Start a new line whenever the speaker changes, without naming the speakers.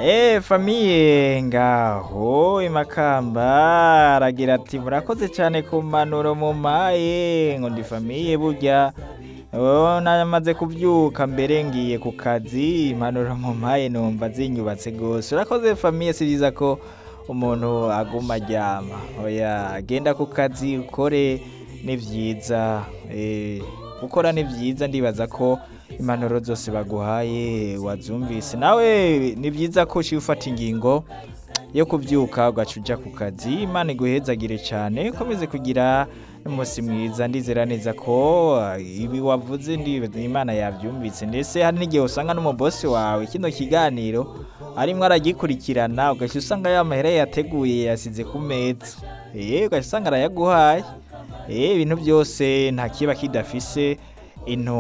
eee famiye ngaho imakamba aragira ati murakoze cyane ku mpanuro mu maye ngo ndi famiye burya wowe namaze kubyuka mbere ngiye ku kazi impanuro mu maye numva zinyubatse rwose urakoze famiye si byiza ko umuntu aguma aryama oya agenda ku kazi ukore ni byiza gukora ni byiza ndibaza ko impanuro zose baguhaye wazumvise nawe ni byiza ko uciye ufata ingingo yo kubyuka ugaca ujya ku kazi imana iguhezagire cyane ukomeze kugira umunsi mwiza ndizera neza ko ibi wavuze imana yabyumvise ndetse hari n'igihe usanga n'umubosi wawe kino kiganiro arimo aragikurikirana ugahita usanga ya mahera yateguye yasize ku meza ugahita usanga arayaguhaye ibintu byose nta kiba kidafise intu